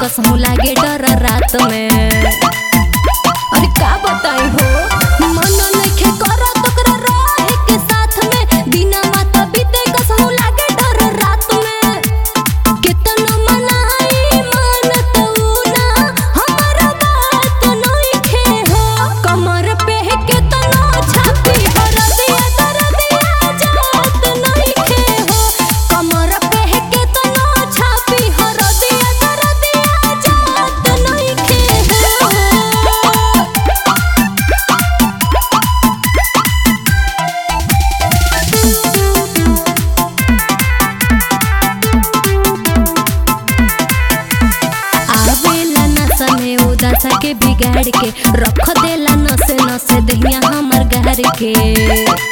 कसम लागे डर रात में अरे का बताई हो मन नइखे करत ओकरा रहे के साथ में बिना माता बीते कसम लागे डर रात में केतना मनाई मानत उ ना हमर बात नइखे हो कमर पे केतना छापी हरदिया दरदिया जात नइखे हो कमर पे केतना छापी हरदिया दरदिया जात नइखे हो आवेला नशा में उदासा के बिगाड़ के रख देला नसे नसे दहिया हमर गार के